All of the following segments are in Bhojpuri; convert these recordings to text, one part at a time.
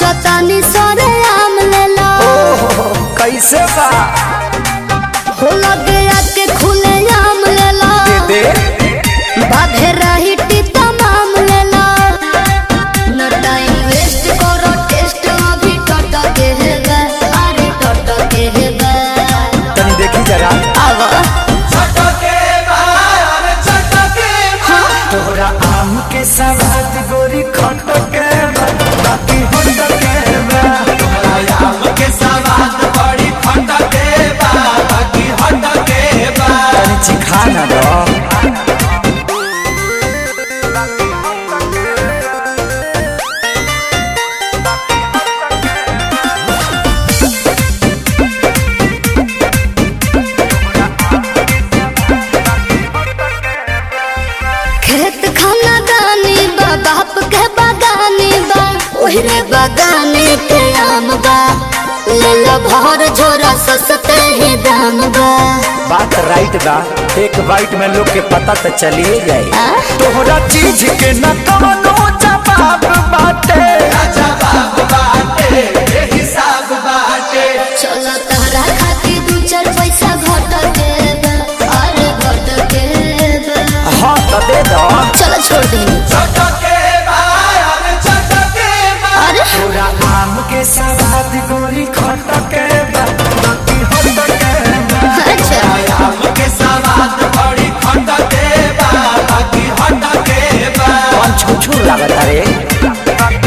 सोचतानी सरे आम लेला ओहो कैसे बा हो लगे आके खुले आम लेला दे दे बाधे रही टीता माम लेला न टाइम वेस्ट करो टेस्ट अभी टट के है बे अरे टट के है बे तनी देखी जरा आवा तोरा आम के सवाद गोरी खट के बा, बाकी होट के बा। तनी चिखा ना दो खेत खाना गानी बा बाप के बागानी बा ओहरे बागाने के आम बा ले लो भर झोरा सस्ते ही दाम बा बात राइट बा एक बाइट में लोग के पता तो चलिए जाए आ? तोहरा चीज के न कवनो जवाब बाटे चलो तहरा खातिर दू चार पैसा घट के बा, अरे घट के बा। हाँ तो दे दो चलो छोड़ दी अरे तोरा आम के सवाद गोरी खट के बा, बाकी होट के बा। अच्छा कौन छुछू लागत रे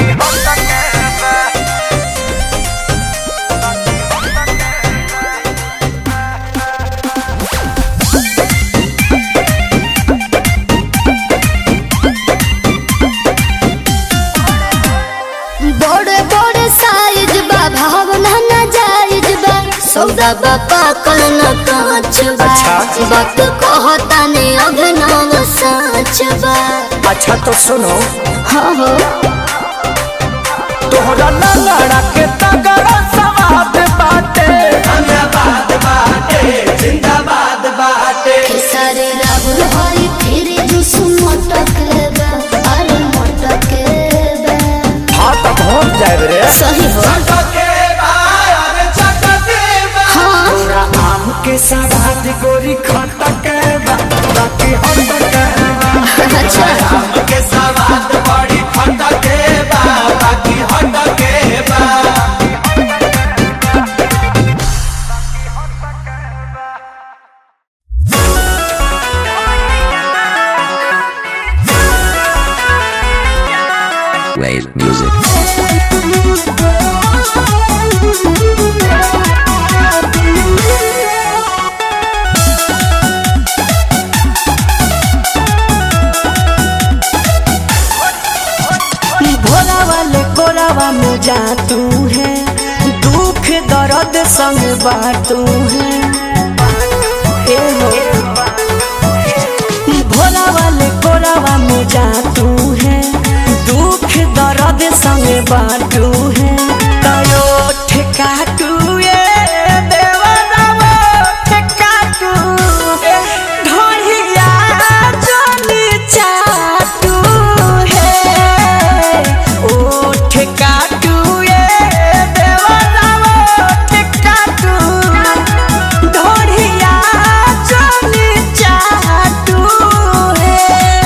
बड़े बड़े साइज बा भावना ना जायज बा सौदा बा पाकल न कांच बा अच्छा। वक्त कहता ने अभिनव साच बा अच्छा तो सुनो हाँ हो तोहरा लंगड़ा के तगड़ा सवाद बाटे खेसारी राहुल हरी फिर जुस मोटक बा अरे मोटक बा हाँ तो पहुँच जाए रे सही हो हाँ तोरा आम के सवाद गोरी खट के बा, बाकी होट के बा। अच्छा Wave music. भोला वाले कोरावा में जा तू है दुख दर्द संग बाटू है ए हो भोला वाले कोरावा में जा तू है दुख दर्द संग बाटू है कयो ठेकाटू ये देवरावा ठेकाटू ढोलिया जोनी चाटू है ओ ठेकाटू ये देवरावा ठेकाटू ढोलिया जोनी चाटू है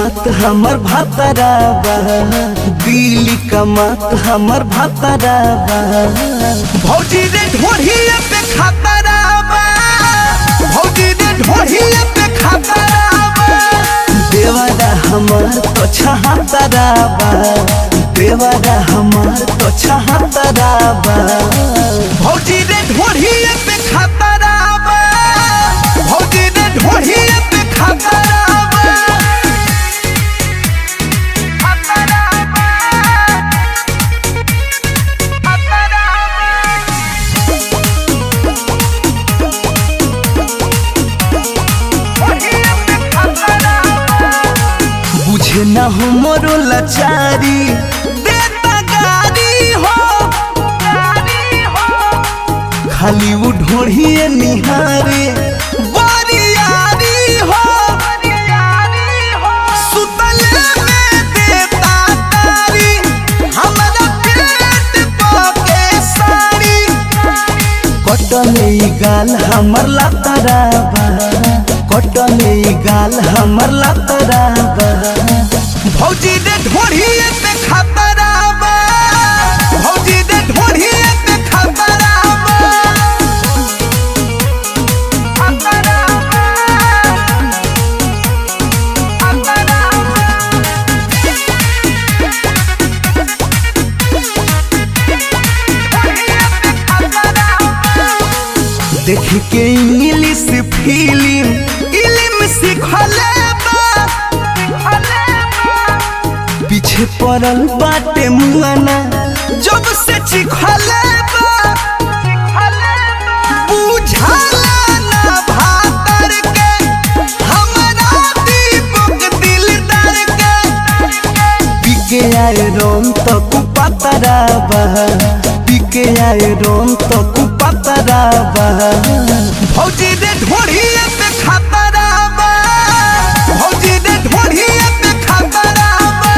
बात हमर भातराबा दिल्ली का मात हमर भातराबा भौजी रे ढोढ़िए पे खातराबा भौजी रे ढोढ़िए पे खातराबा देवरा हमार तो छहातराबा देवरा हमार तो छहातराबा भौजी रे ढोढ़िए पे खातराबा भौजी रे ढोढ़िए पे खातराबा बुझे न हो मोरो लाचारी देता गारी हो खाली वो ढोढ़िए निहारे बारियारी हो सुतले में देता तारी हमरा पेट पके साड़ी कटले ई गाल हमर लातराबा कटले ई गाल हमर लातराबा भौजी दे ढोढ़िए पे खतराबा भौजी दे ढोढ़िए पे खतराबा देख के इंग्लिश फिल्म इल्म सिखले बा पीछे पड़ल बाटे मुआना जब से चिखले बा बुझाला ना भातर के हमरा दीपक दिलदार के पिके आए रोम तो कुपतराबा पिके आए रोम तो कुपतराबा भौजी दे ढोढ़िए पे खतराबा भौजी दे ढोढ़िए पे खतराबा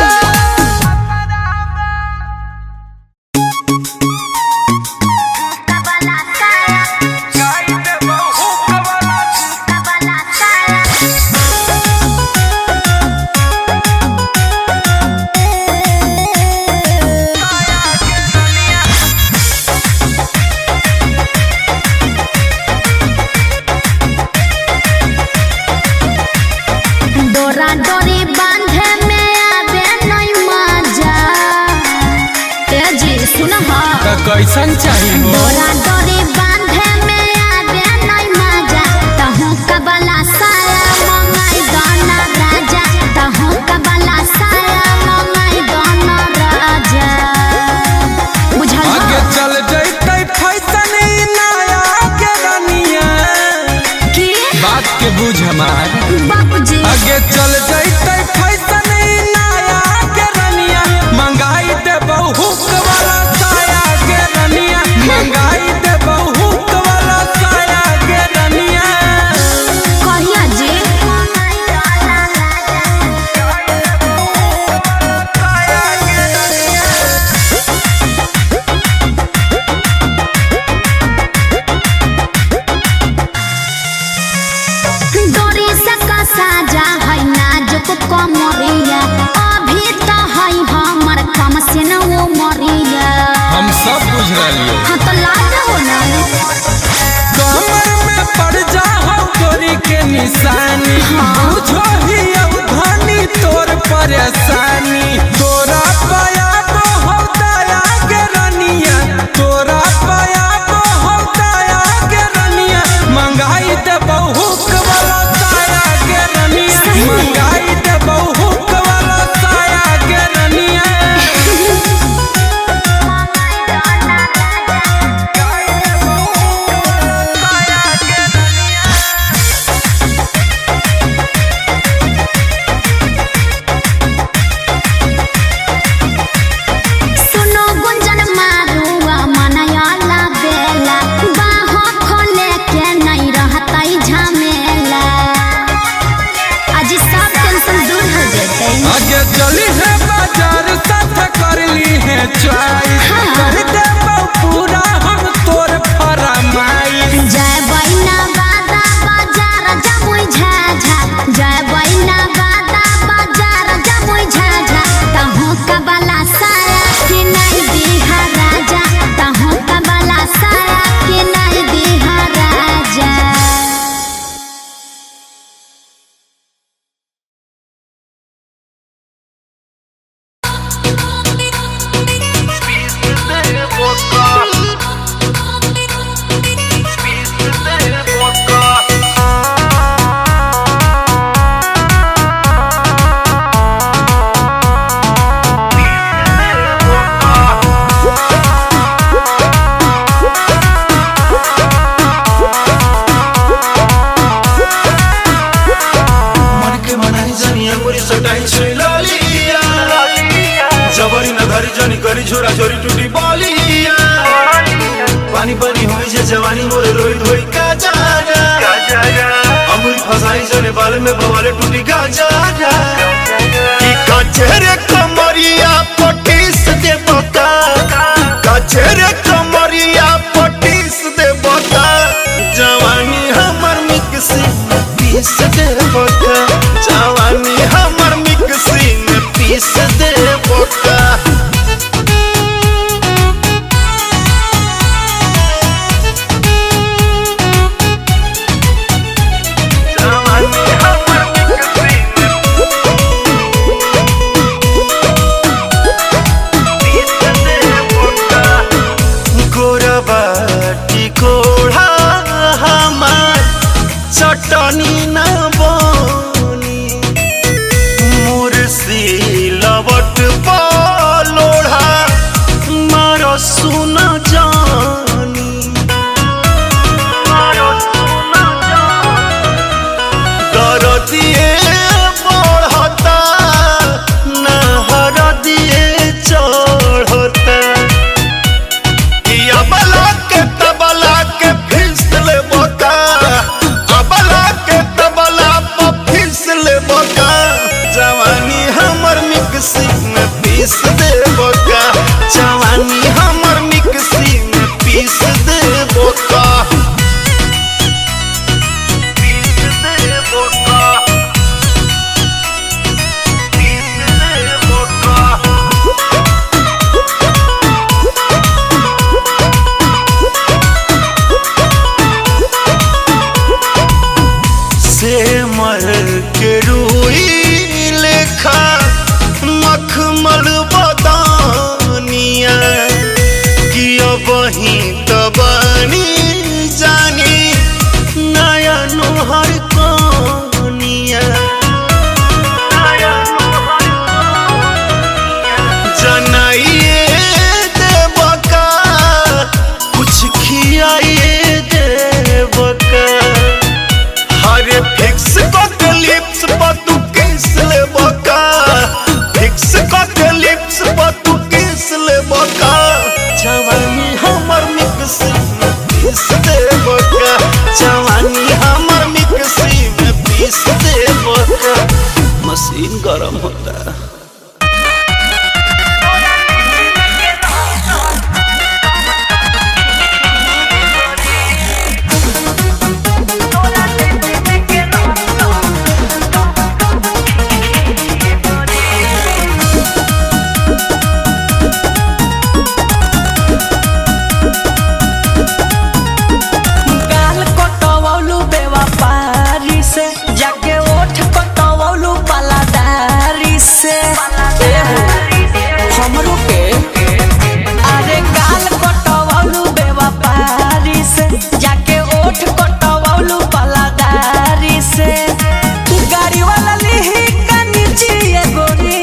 डोरा डोरी बांधे में आवे नहीं मजा ए जी सुन हा कैसन चाहिए डोरा डोरी बांधे में आवे नहीं मजा तहु कबला साया मंगाई गाना राजा तहु कबला साया मंगाई गाना राजा बुझल आगे हा? चल जैते फैसन ई नया के रनिया की बात के बुझ हमार बाबूजी आगे चल जैते फैसन ई नया के रनिया मंगाई दे बहुक वाला साया के रनिया मंगाई दे बहुक वाला साया के रनिया कहिया जी डोरी से साजा है नाजुक कमरिया अभी तो है हमर कम से न वो मरिया हम सब बुझ रही हाँ तो लाज हो ना कमर में पड़ जा हम तोरी के निशानी बुझो ही अब धनी तोर परेशानी तोरा पाया को हम दया के रनिया तोरा पाया को हम दया के रनिया मंगाई दे बहुक वाला साया के रनिया मंगाई दे बहुक वाला साया के रनिया सुनो गुंजन मारुआ मनयाला बेला बाहों खोले के नहीं रहता झमेला आज सब टेंशन दूर हो जते आगे चली है बाजार साथ कर ली है चॉइस हाँ। कर दे पूरा हम तोर फरमाइश जय बैना बादा बाजार जमुई झाझा जय बैना बादा बाजार पानी पानी होई जे जवानी मोरे रोई धोई का जाना अमूल फसाई जने बाल में बवाले टूटी का जाना कि कचरे कमरिया पटीस दे बता कचरे कमरिया पटीस दे बता जवानी हमर मिक्सी में पीस दे बता जवानी हमर मिक्सी में पीस दे बता गोरबाटी कोढ़ा हमार चटनी न बनी मुर्सी लबट लोढ़ा मार सुन जानी दर दिए बढ़ता नहर दिए चढ़ता कि अबला के तबला के फिसल बोका अबला के तबला पर फिसल बोका जवानी हमर मिक्सी में पीस दे बोका जवानी हमर मिक्सी में पीस दे बोका पीस दे बोका पीस दे बोका से मर के रूई लेखा मखमल बदानिया कि अब ही तबानी जानी नया नोहर कनिया जनाइए देवका कुछ खियाइए देवका हरे फिक्स के लिप्स पर तू किस ले बका फिक्स के लिप्स पर तू किस ले बका जवानी हमर मिक्सी में पीस दे बका जवानी हमर मिक्सी में पीस दे बका मशीन गरम होता है गाल कटवौलू बेवफारी से जाके ओठ कटवौलू पलादारी से एहो, हमरो के अरे गाल कटवौलू बेवफारी से जाके ओठ कटवौलू पलादारी से गाड़ी वाला लिही कनी जिए गोरी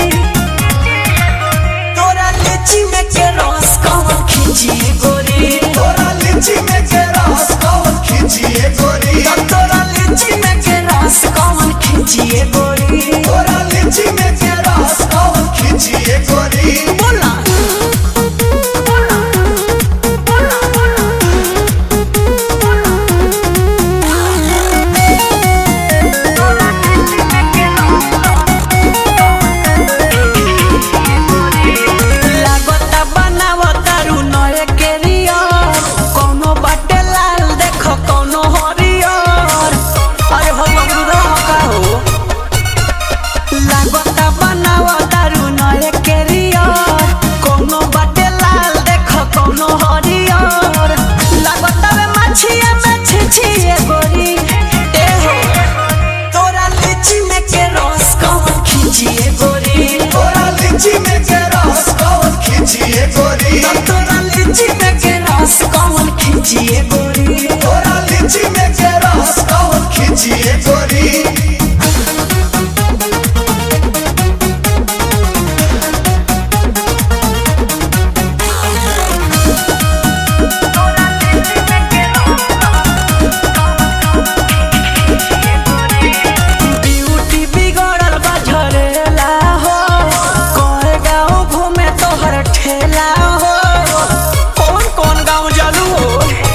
तोरा लीची में के रस कौन खींची गोरी तोरा लीची में के रस कौन खींचिए गोरी तोरा लीची में के रस कौन खींचिए गोरी तोरा लीची में के रस कौन खींचिए गोरी बोला लागता बनावता रू नए केरियर कोनो बाटे लाल देख कोनो हरियर अरे हो बबरू का हो लागता बनावता रू नए केरियर कोनो बाटे लाल देख कोनो हरियर लागता वे मछिया में छिछिए गोरी ए हो तोरा लीची में के रस कौन खींचिए गोरी तोरा लीची में के रस कौन खींचिए गोरी तोरा लीची में के रस कौन खींचिए गोरी तोरा लीची में के रस कौन खींचिए गोरी ब्यूटी बिगड़ल बा झरेला हो कोए गाँव घूमे तोहर ठेला हो कौन कौन गाँव जालू हो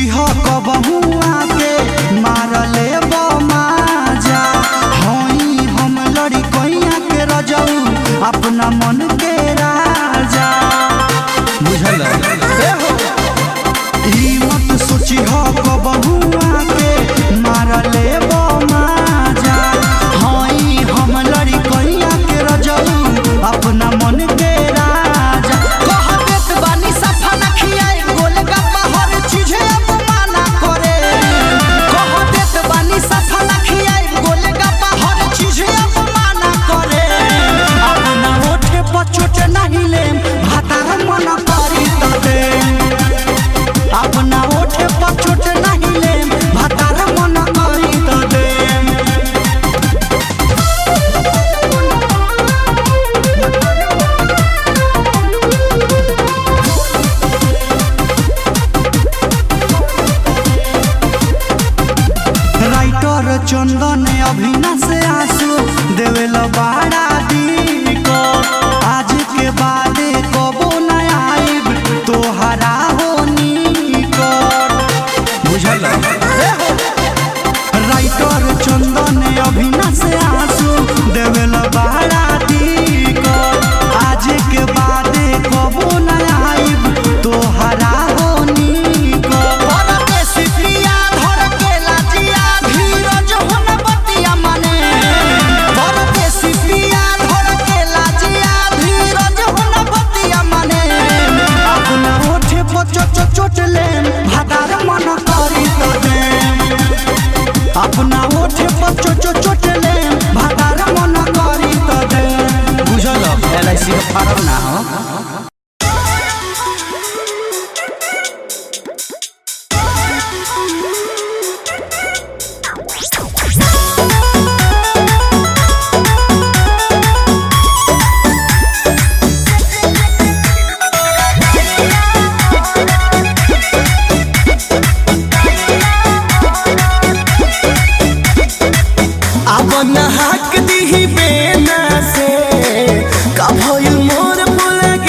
सोची हो कबहू आके मारले माजा हई हम लड़ी कैया के रजऊ अपना मन के राजा बुझल ई मत सोची हो कबहू आके मारले माजा हई हम लड़ी कैया के रजऊ अपना मन के राजा कह देत बानी सफा न खियाई गोलगप्पा हर चीजे अपमाना करे कह देत बानी सफा न खियाई गोलगप्पा हर चीजे अपमाना करे अपना ओठे पर चोट नहीं लेम भातार मन करी त देम अपना ओठे पर चोट नहीं लेम भातार मन करी त देम राइटर चंदन अभिना से आंसू देवेल बाड़ा दी को आज के बाद कबो न आइब तोहरा होनी को बुझल राइटर चंदन अभिना से आंसू देवेल बाड़ा दी को आज के बाद कबो न आइब तोहरा होनी को परदेसी प्रिया धर के लाजिया धीरज हुन बतिया मने परदेसी प्रिया धर के लाजिया धीरज हुन बतिया मने अपना ओठे पर चोट चोट लेम भादार मन करी तो देम अपना ओठे पर चोट चोट लेम भादार मन करी तो देम बुझल एल आई सी का फार्म ना हो अब नहाक दिही बेना से का भइल मोर फुल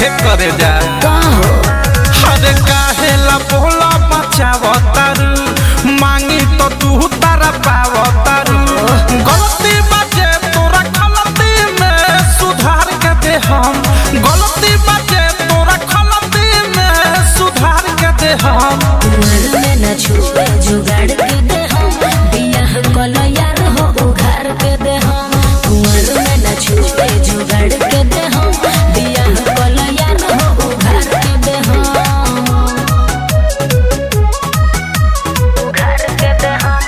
हे करे जा का हो अरे काहेला बोला बचावतारू मांगी तो तू तारा पावतारू गलती बाजे तोरा गलती में सुधार के दे हम गलती बाजे तोरा गलती में सुधार के दे हम कुंवर में न छुए जुगाड़ के दे हम बियाह कल यार हो उघार के दे हम कुंवर में न छुए जुगाड़ के दे हम बियाह कल यार हो उघार के दे हम उघार के दे हम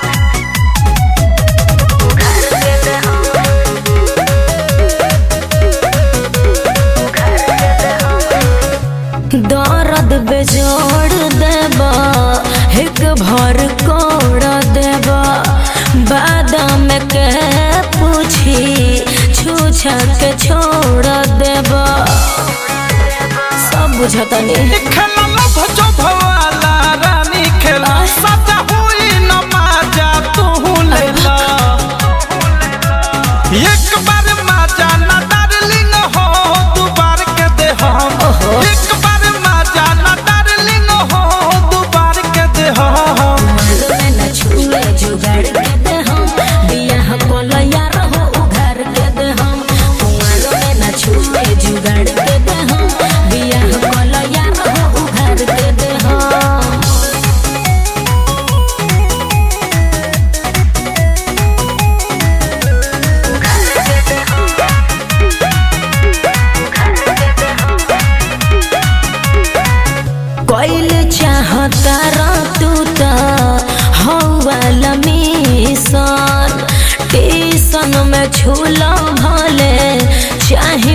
उघार के दे हम उघार के दे हम दर्द बेजोड़ देबा एक भर कोड़ देबा बादाम के पूछी छूछा के छोड़ देबा सब बुझतनी खेला लभ जो भवाला रानी खेला सजा हुई न माजा तू लेला एक बार माजा न डार्लिंग हो दू बार के दे हम एक बार माजा न डार्लिंग हो दू बार के दे हम में न छुए जुगाड़ के दे हम बियाह कोल यार हो उघार के दे हम कुंवर में न छुए जुगाड़ के दे हम बियाह कोल यार हो उघार के दे हम कोइल चाहता रा तू त हौवाला मिशन टीसन में छूला भले चाहे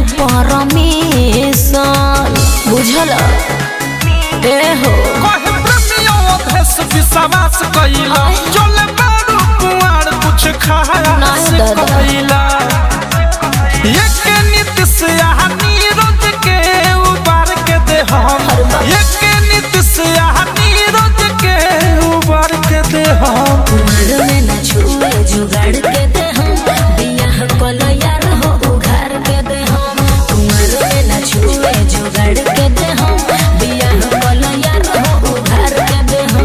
परमिशन बुझल ए हो कहे प्रेमियों भेष विश्वास कइला चले बारू कुआर कुछ खाया नहीं से दादा। कइला एक नीति से यहाँ नीरज के उबार के दे हम एक नीति से यहाँ नीरज के उबार के दे हम कुमार में न छुए जुगाड़ के दे हम बियाह कल यार हो उघार के दे हम कुमार में न छुए जुगाड़ के दे हम बियाह कल यार हो उघार के दे हम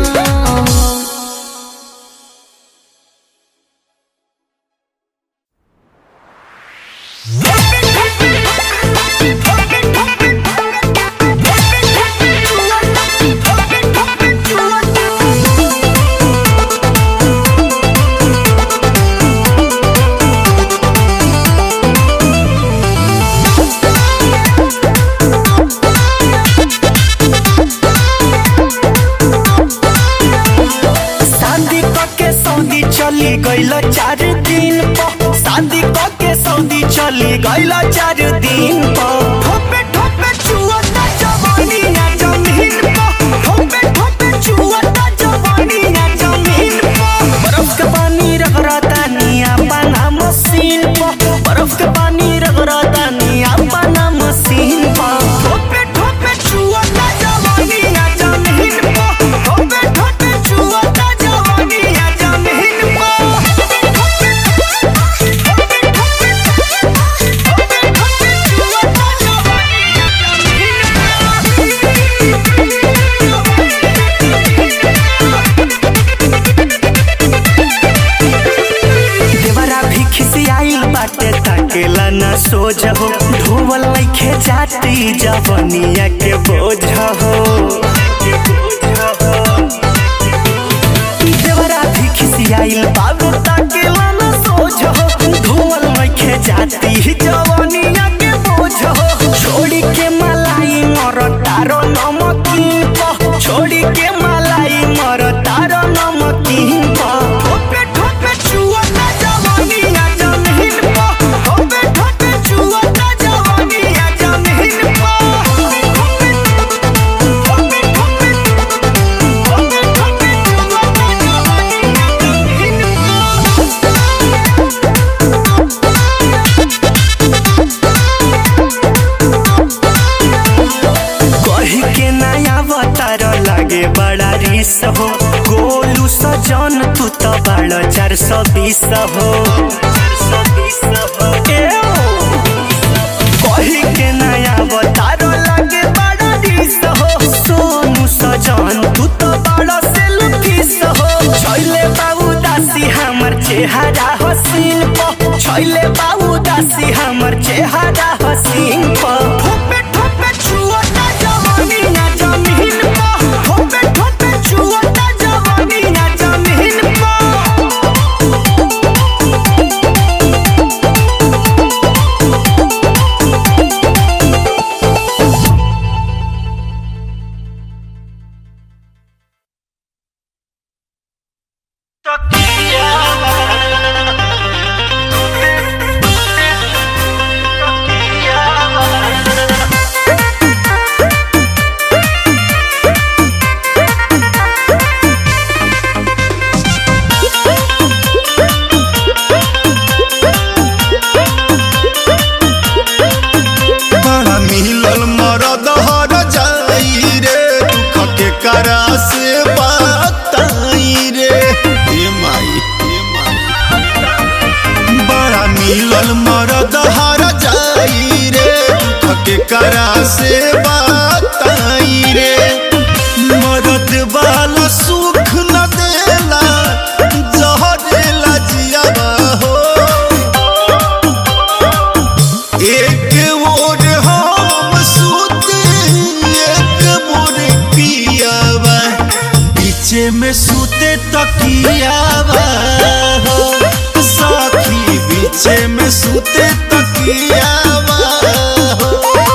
शादी के सऊदी चली गईल चार दिन पर शादी के सऊदी चली गईल चार दिन पर ठोपे ठोपे चुअता जवानी ना जमीन पर ठोपे ठोपे चुअता जवानी ना जमीन पर बर्फ के पानी रगड़ता निया बना मशीन पर बर्फ के पानी रगड़ता निया बना मशीन पर ठोपे ठोपे चुअता जवानी ना जमीन पर ठोपे ठोपे चुअता जवानी ना जमीन देवरा भी खिसियाइल बाटे ताकेला ना सोझ हो ढोवल लइखे जाती जवनिया के बोझ हो देवरा भी खिसियाइल बाबू ताकेला ना सोझ हो ढोवल लइखे जाती जवनिया के बोझ हो छोड़ी के मलाई मर तारो नमकीन प छोड़ी के मलाई मर तारो नमकीन प ठोपे ठोपे चुअता जवानी ना जमीन प ठोपे ठोपे चुअता जवानी ना जमीन प ठोपे ठोपे ठोपे ठोपे ठोपे चुअता जवानी ना जमीन कही के नया अवतार लागे बड़ा रिस हो गोलू सजन तू तो बड़ा चार सौ बीस हो ए ओ। कही के नया अवतार लागे तकियावा हो सखी बीचे में सूते तकियावा हो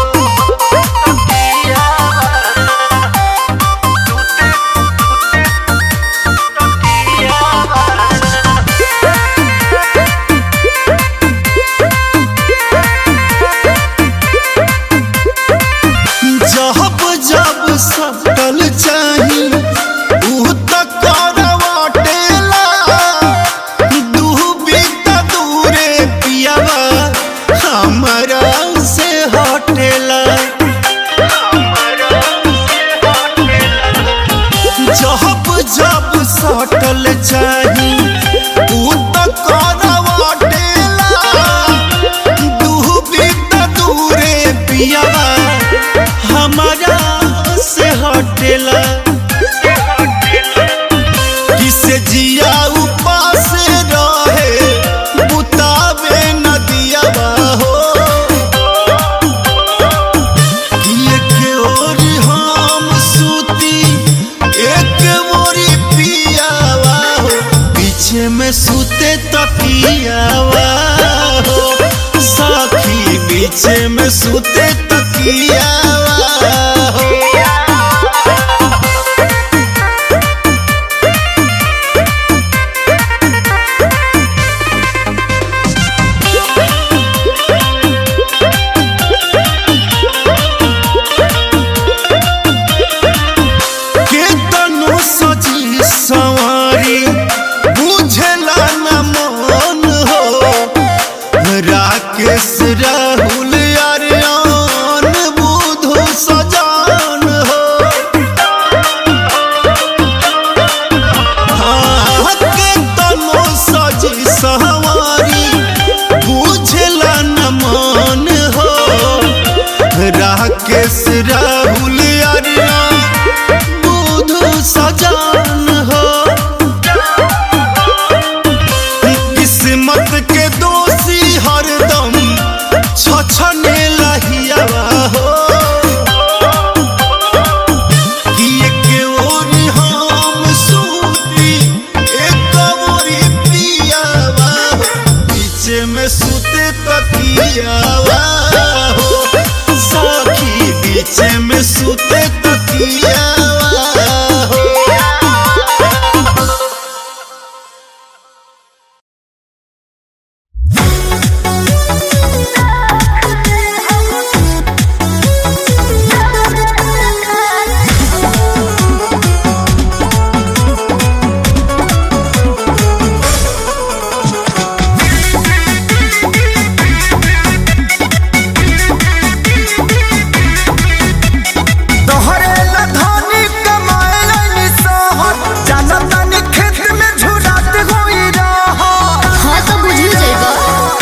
जब जब सटल चाही ऊ त करवाटेला डूबी त दूरे पियावा हमरा से हटेला जब जब सटल चाही ऊ त करवाटेला डूबी त दूरे पियावा हमारा से हटेला किसे जिया उपास रहे बुतावे नदिया हो एक ओरी हम सूती एक ओरी पियावा हो पीछे में सूते तकियावा हो सखी पीछे में सूते तकियावा हो केतनो सजी सवारी बुझला न मन हो राकेश राहुल अरियान बुधु सजान हो हाँ, केतनो सजी सवारी बुझला न मन हो राकेश राहुल अरियान बुधु सजान हो किस्मत के दोषी हरदम छछने लहियावा हो कि एक ओरी हम सूती एक ओरी पियावा हो पीछे में सूते तकियावा हो सखी बीचे में सूते तकियावा हो तोहरे ला धनी कमाए लाइनी सहर जानतानी खेत में झुरात होई रहर हाँ तो बुझी जाएगा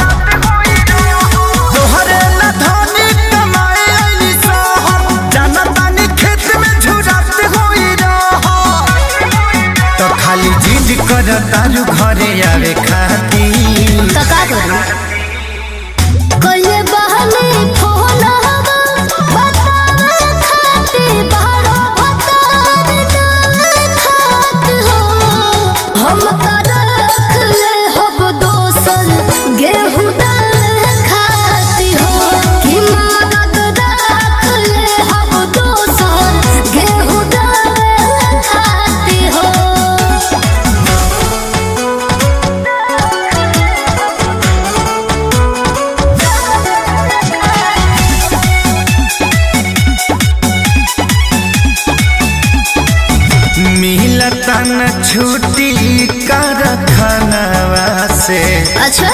तोहरे ला धनी कमाए लाइनी सहर जानतानी खेत में झुरात होई रहर तो खाली जिद कर तारू घरे आवे खाती तो का करूं कइले बहने फोन हवा बतावे खाते बारो बतावे ना खात हो हम का रख ले हब दोसन गेहूं दाल खाती हो कि मदद रख ले हब दोसन गेहूं दाल खाती हो मिलता न छुट्टी कर खानवा से अच्छा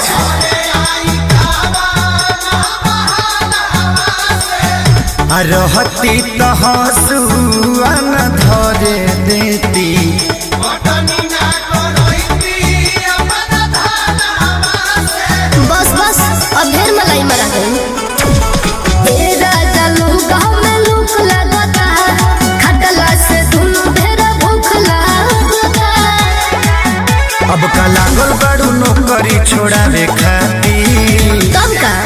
आ रहती तो हंसुआ न धरे देती बस बस अब ढेर मलाई मरा गई ए राजा लूका में लूक लगता खटला से दुनु ढेर भूख लगता अब का लागल बड़ू नौकरी छोड़ावे खाती कब का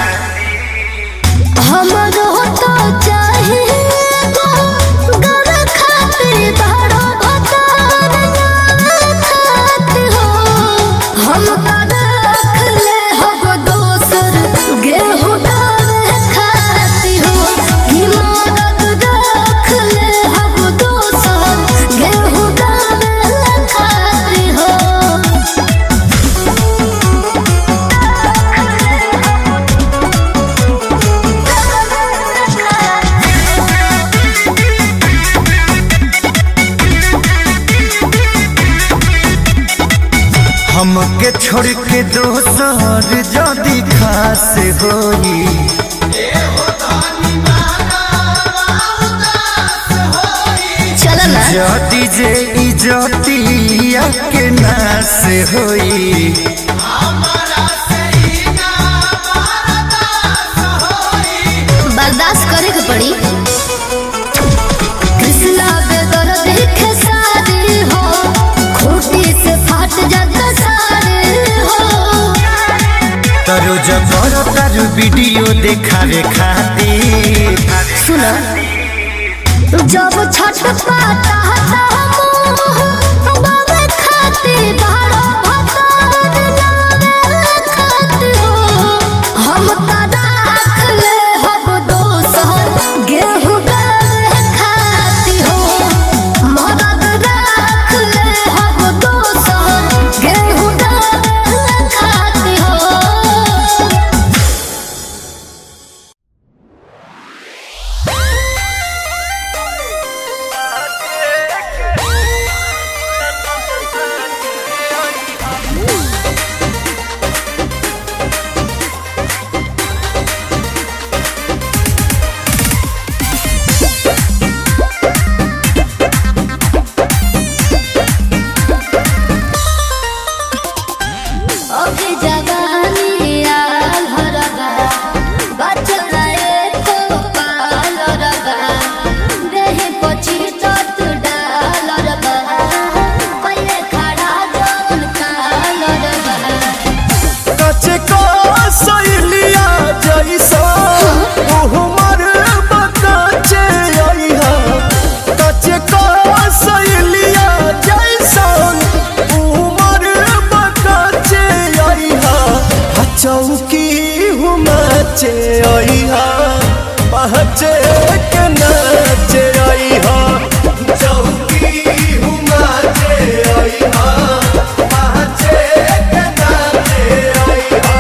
हमरो तो चाहिए गो गर खातिर बड़ो भतार ना हमके छोड़ के दोसर जदी खास होई चलो ना जदी जे इजतिया के नास होई बर्दाश्त करे के पड़ी कृष्णा बेदर देखे सारे हो खूटी से फाट जाता सारे हो तरो जबर तारू वीडियो देखावे खातिर सुनो जब छठ पाता हता मोह बाबे खाते बारो भतार नावे खाते हो हम ता राख ले हब दोसर गेहूं गावे खाती हो मदद राख ले हब दोसर गेहूं गावे खाती हो ओके जवानी आल हरगा बचना एको पाल रगा देहे पची तत डाल रगा पहिले खड़ा जौन काल रगा कचे को सैलिया जैसा उहमर बताचे आइहा कचे को सैलिया जैसा उहमर बताचे आइहा आ चौकी हुमाचे आइहा पहचे के नाचे आइहा चौकी हुमाचे आइहा पहचे के नाचे आइहा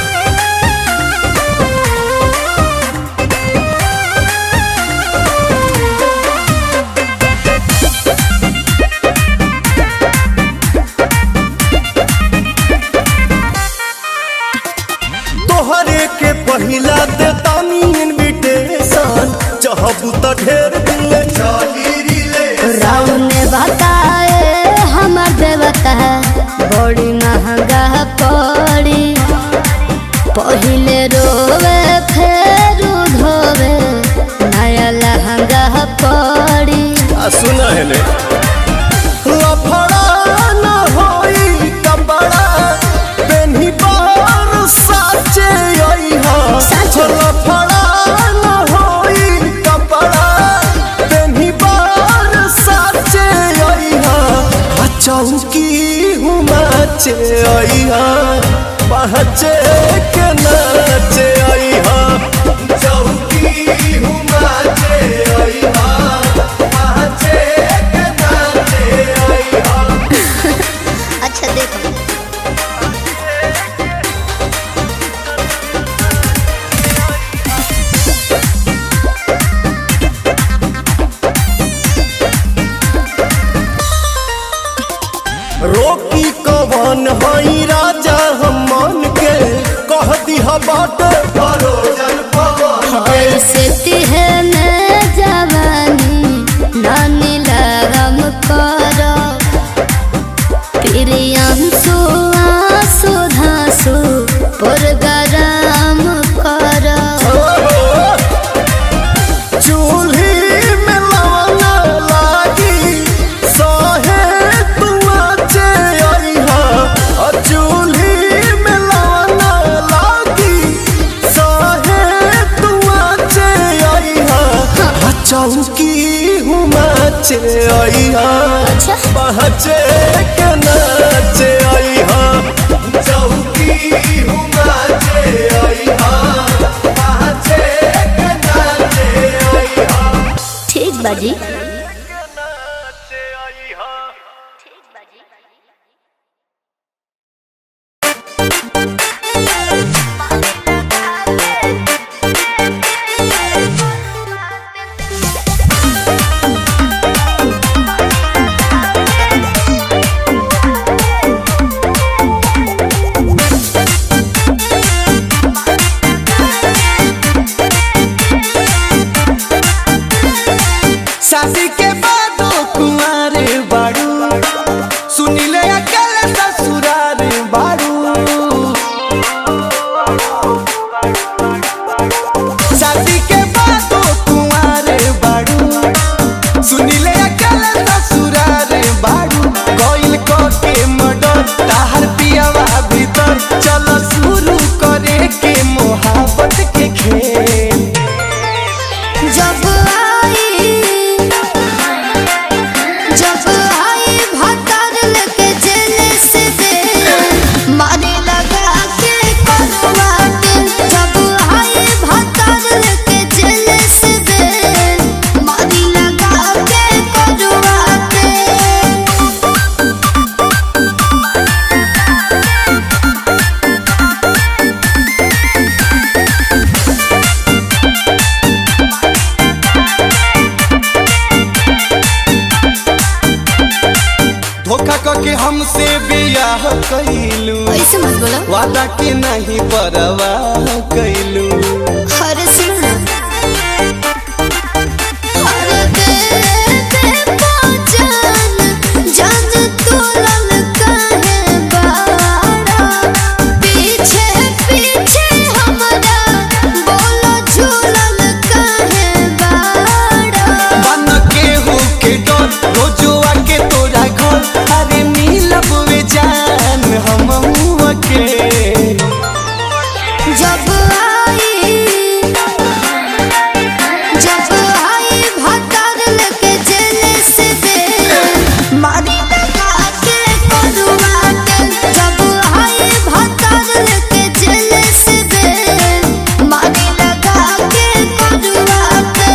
तोहरे के पहिला दे तानी इनविटेशन चाहबू त ढेर दिले चाही रिले राम ने बताए हमर देवता बड़ी महंगा पड़ी पहिले रोवे फेर धोवे नया लहंगा पड़ी आ सुना है ले लफड़ा न होई कपड़ा पेन्ही बार साचे आइहा साचे। लफड़ा न होई कपड़ा पेन्ही बार साचे आइहा आ चौकी हुमाचे आइहा पहचे के नाचे आइहा चौकी हुमाचे आइहा पहचे के नाचे आइहा अच्छा देखो रोकी कवन हई राजा हम मन के कह दिहा बाट परोजन पवन के ऐसे तिहने जवानी नानी लगम करो प्रियांशु आंसू धांसू पुरगराम करो चूल्ही में लवना लागी सहे तुआचे आइहा आ चूल्ही में लवना लागी सहे तुआचे आइहा आ चौकी हुमाचे आइहा अच्छा पहचे के नाचे आइहा चौकी हुमाचे आइहा पहचे के नाचे आइहा ठीक बाजी नाचे आइहा Thank से बियाह कैलू ऐसे मत बोलो वादा के नहीं परवाह कैलू हर सुन हर दे दे पहचान जान तोलन काहे बाड़ा पीछे पीछे हमरा बोलो झूलन काहे बाड़ा बन के हो के डर रोजुआ के तोरा घर अरे मिलब वे जान हम के जब आई जब आई भतर लेके जेल से दे मारी लगा के करुआ के जब आई भतर लेके जेल से दे मारी लगा के करुआ के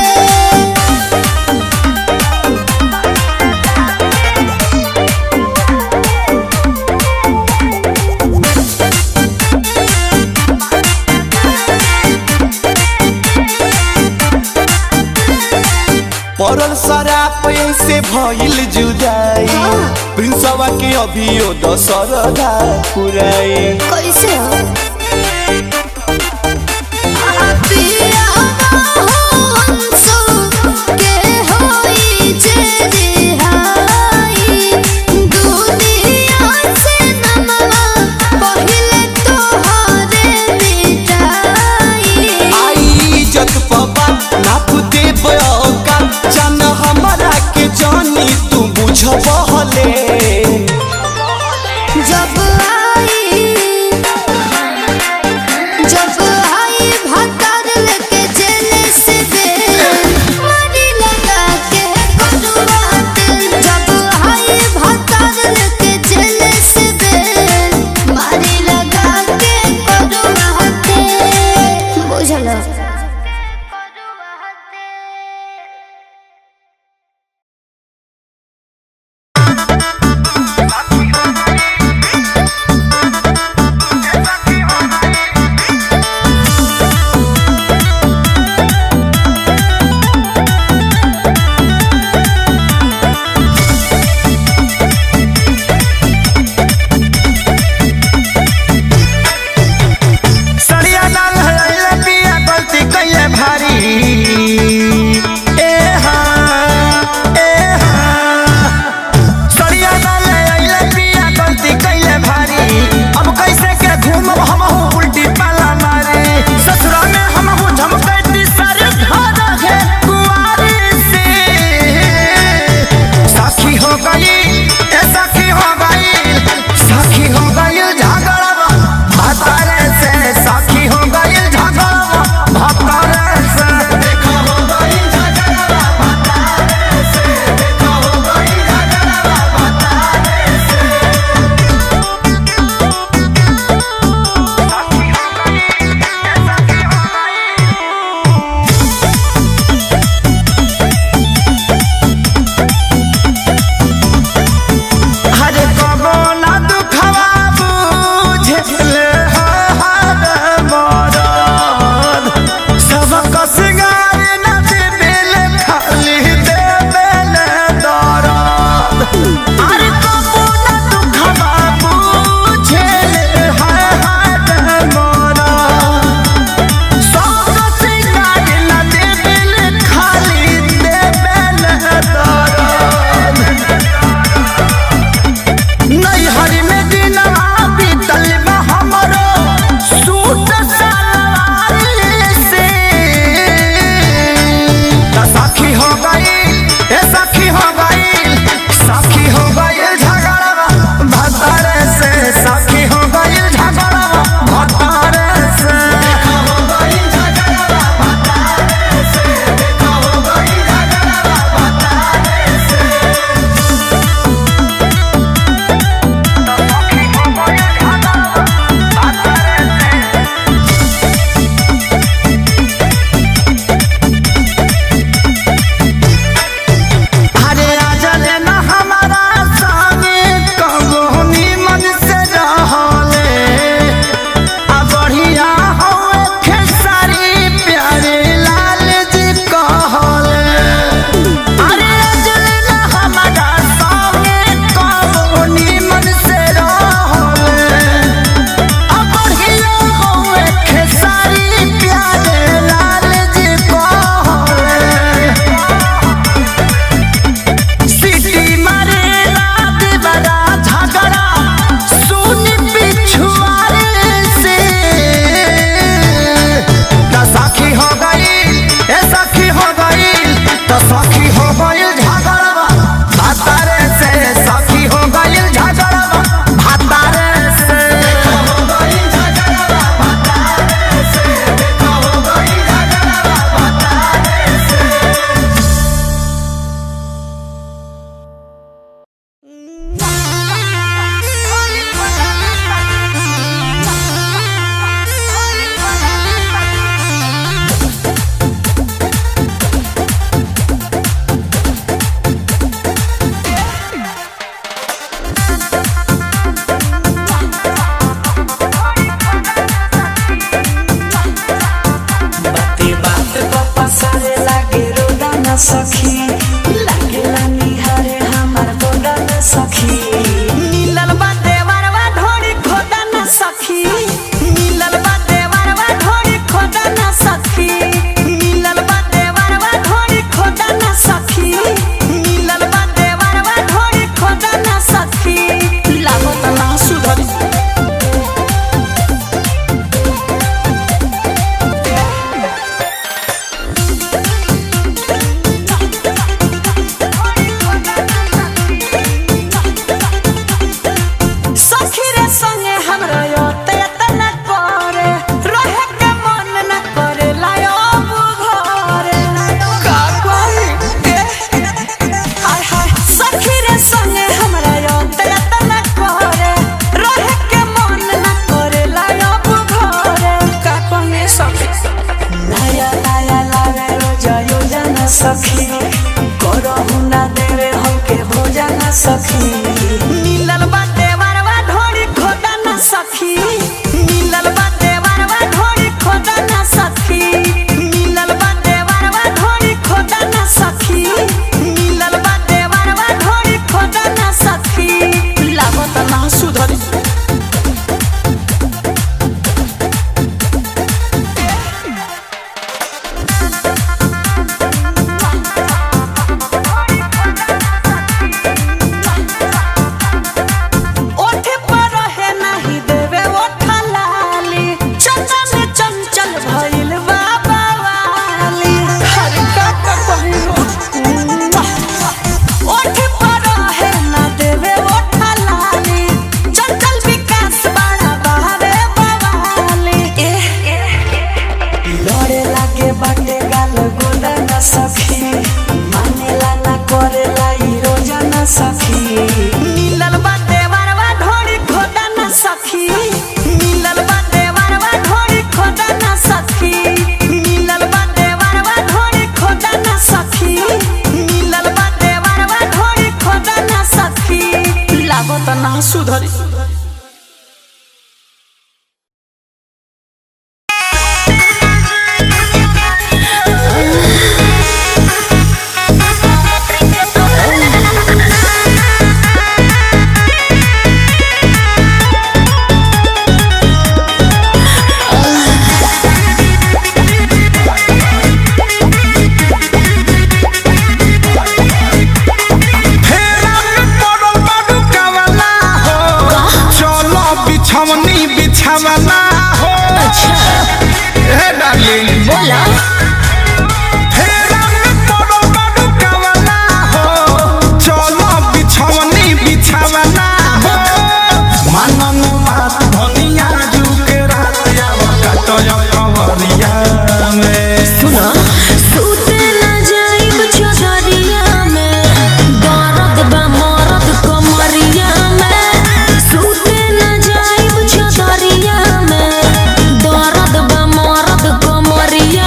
पड़ल शराब से भइल जुदाई प्रिंसवा के अभियो दशरदा पुराई कैसे हो पिया हो अंसो के होई जे रिहाई दुनिया से नमवा पहिले तोहरे मिटाई आई इज्जत पबा नाप दे बयोका जान हमारा के जानी तू बुझबहले जब आई न सखी लागेला निहारे हमार गोदा न सखी मिलल बा देवरवा ढोरी खोदा न सखी मिलल बा देवरवा ढोरी खोदा न सखी मिलल बा देवरवा ढोरी खोदा न सखी मिलल बा देवरवा ढोरी खोदा न सखी लागत ना सुधरी सखी रे संगे हमरा योते तना करे रहे के मन न करे लायो बुघरे का कोई हाय हाय सखी रे संगे हमरा योते तना करे रहे के मन न करे लायो बुघरे का कोई सखी लाया लाया लावे रोजा योजना सखी करहु ना देवे हमके भोजन सखी मिलल बाटे वरवा ढोरी खोदा ना सखी मिलल बाटे वरवा ढोरी खोदा ना सखी मिलल बाटे वरवा ढोरी खोदा ना सखी मिलल बाटे वरवा ढोरी खोदा ना सखी लागत ना सुधरी ओठे पर है नाही देवे ओठा लाली चंचल चंचल भइल बाबा वाली हर का का कहियो ओठे पर है ना देवे ओठा लाली चंचल विकास बड़ा बहावे बवाली लड़े लागे बाटे गाल गोदा न सखी मानेला ना करेला ई रोजा न सखी मिलल बाटे वरवा ढोरी खोदा न सखी मिलल बाटे वरवा ढोरी खोदा न सखी मिलल बाटे वरवा ढोरी खोदा न सखी मिलल बाटे वरवा ढोरी खोदा न सखी लागत ना सुधरी फेरा में पड़ल बाडू कवला हो चलो बिछवनी बिछवना हो हे डार्लिंग बोला फेरा में पड़ल बाडू कवला हो चलो बिछवनी बिछवना हो मनन बात धनिया जुके रात आवा कटय कवरिया में सुना सूते न जाइब चौधरिया में दर्द बा मरद कमरिया में सूते न जाइब चौधरिया में दर्द बा मरद कमरिया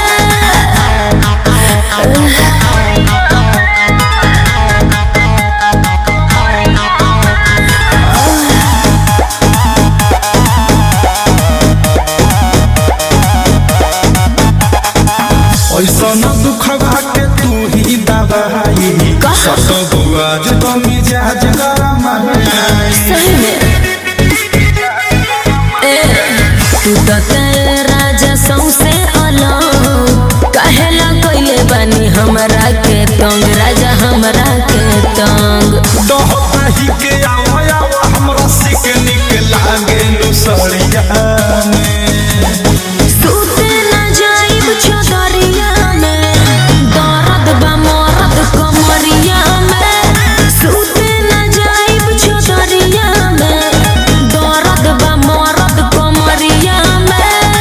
ऐसन दुखवा के तू ही दवाई सत बुआज तो मिजाज गरम है सही में ए तू तो तेरे राजा सौसे अलग कहेला कइले बानी हमरा के तंग राजा हमरा के तंग दोहता ही के आओ आओ हमरा सिक निक लागे लुसड़िया में सूते न जाइब चौधरिया में दर्द बा मरद कमरिया में सूते न जाइब चौधरिया में दर्द बा मरद कमरिया में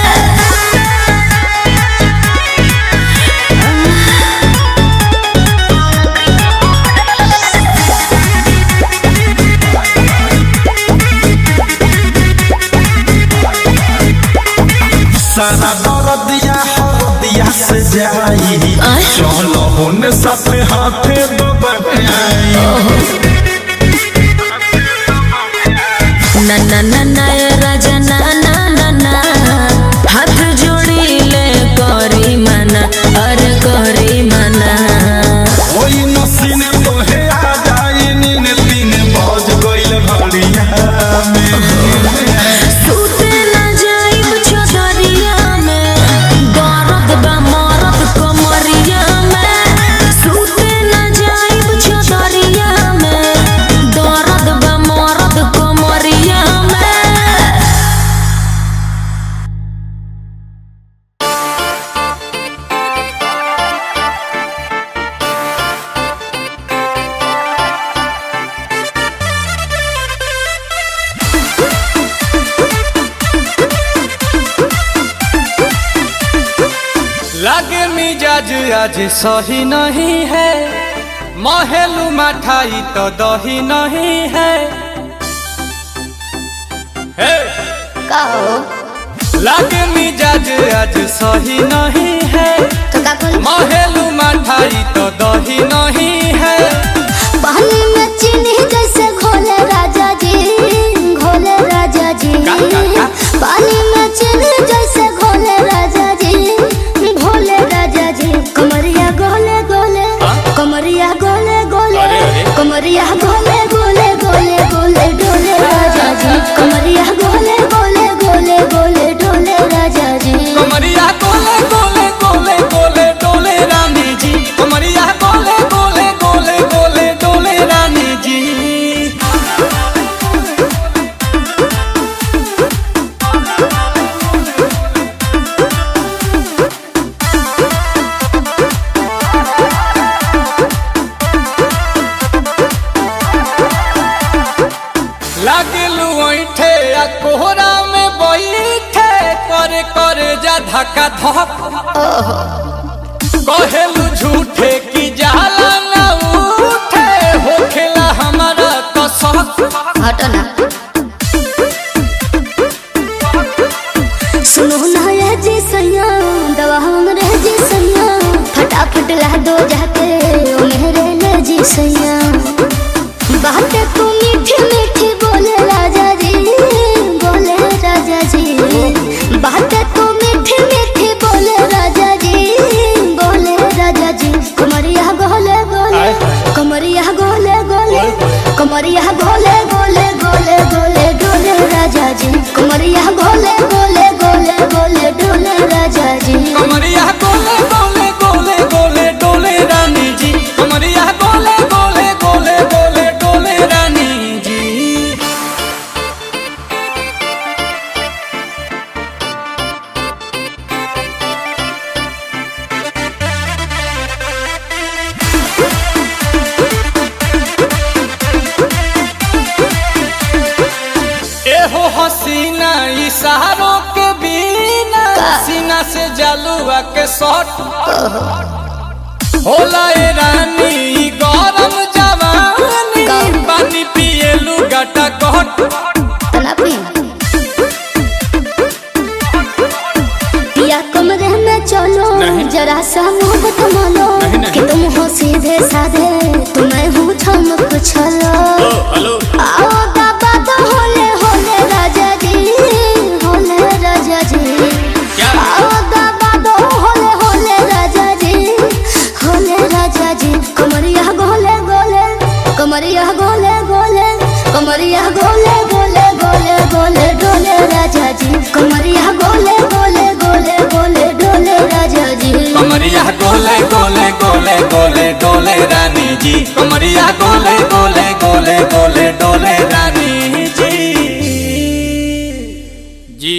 सारा दर्दिया हरदिया से जाई आय। चलो होने साथे हाथे दबाई ना ना ना ना ए राजा ना ना ना ना हाथ जोड़ी ले करी मना अरे करी मना लागे मिजाज आज सही नहीं है महलू मठाई तो दही नहीं है हे! कहो लागे मिजाज आज सही नहीं है तो का बोल महलू मठाई तो दही नहीं है पानी में चीनी जैसे घोले राजा जी घोले राजा जी का, का, का? पानी में चीनी जैसे घोले राजा जी घोले राजा जी कमरिया गोले गोले कमरिया गोले गोले अरे, अरे। कमरिया गोले गोले गोले गोले डोले राजा जी कमरिया गोले गोले गोले गोले डोले राजा जी कमरिया गोले गोले गोले गोले डोले रानी जी कमरिया गोले गोले गोले गोले डोले रानी जी लागलू ऐठे आ कोहरा में बैठे करे करे जा धक्का धक कहेलू झूठे की जाला ना उठे होखेला हमारा कसक हटो ना सुनो ना ये जी सैया दवा हमरे जी सैया फटाफट ला दो जाके ओ मेरे ले जी सैया बातें तू मीठी मीठी बोले राजा जी बोले राजा जी बातें तू मीठी मीठी बोले राजा जी बोले राजा जी कमरिया गोले गोले कमरिया गोले गोले कमरिया गोले गोले गोले गोले डोले राजा जी कमरिया गोले गोले गोले गोले डोले राजा जी कमरिया गोले गोले गोले गोले डोले रानी जी कमरिया गोले गोले गोले गोले डोले रानी जी एहो हसीना इशारों के बिना सीना से जलुआ के शॉट होला ए रानी ई गरम जवानी पानी पिए लुगाटा कहट तना पी या कमरे में चलो जरा सा मोहब्बत मानो कि तुम हो सीधे साधे तुम्हें हूँ चमक छलो आओ बाबा तो होले होले राजा जी होले राजा जी आओ बाबा तो होले होले राजा जी होले राजा जी कमरिया गोले गोले कमरिया गोले गोले कमरिया गोले गोले गोले गोले डोले राजा जी कमरिया गोले गोले गोले गोले डोले राजा जी कमरिया गोले गोले गोले गोले डोले रानी जी कमरिया गोले गोले गोले गोले डोले रानी जी जी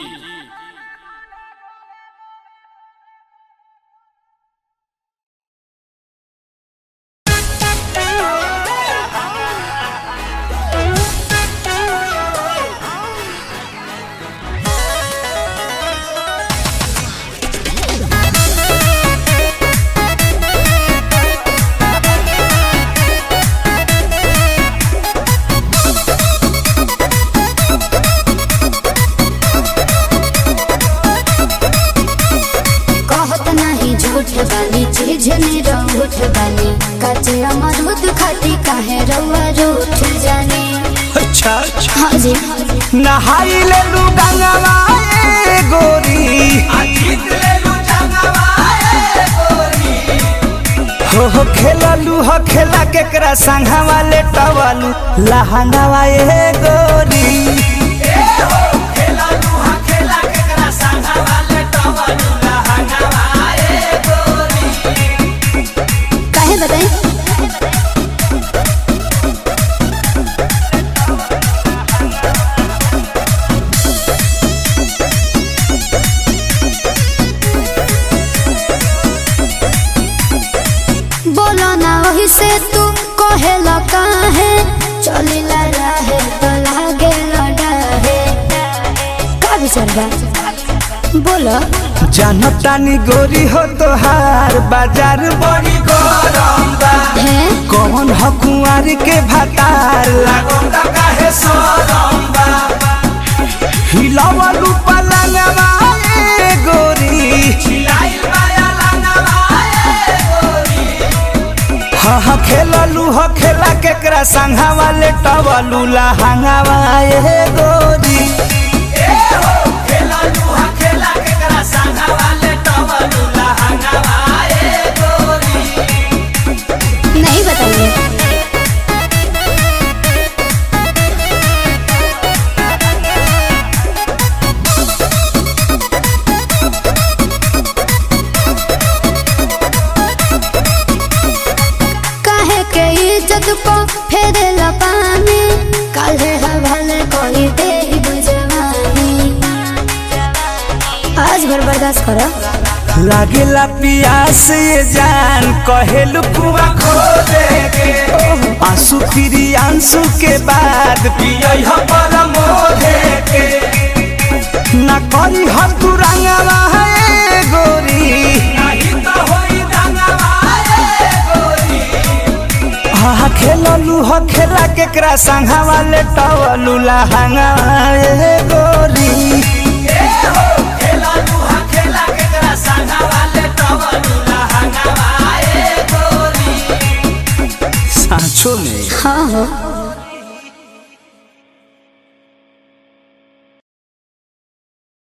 कहत नहीं झूठ बानी चीज में रूठ बानी कचे अमरूद खाती काहे रउआ रूठ जाने अच्छा हाँ जी नहाई ले लू गंगवा ए गोरी हो हो खेललू हो खेला केकरा संघा वाले टवालू लहंगावा ए गोरी काहे बताई बोलो ना वही से तू कहेला काहे चलिला रहे तो लागे लड़ा है का विचार बा बोलो जानतानी गोरी हो तोहार बाजार बड़ी गरम बा है कौन ह कुंवार के भातार लागम दा काहे सरम बा हिलावलू पलंगवा ए गोरी हिलाइल बाया लंगवा ए गोरी हा हा खेललू ह खेला केकरा संघा वाले टवलू लहंगावा ए गोरी ए हो खेललू ह खेला केकरा संघा वाले टवलू लहंगावा ए गोरी नहीं बताइए काहे के इज्जत को फेरे पानी काहे हवाले कोई दे बुझवानी आज भर बर्दाश्त करो लागेला पियास ये जान कहेलू कुआ खो देगे आंसू फिरी आंसू के बाद पियई ह परमोधे के ना करी हम तू रंगवा है गोरी नहीं तो होई रंगवा है गोरी हा खेललू ह खेला केकरा संघा वाले टवलू लहंगा ए गोरी सांचो में हाँ हो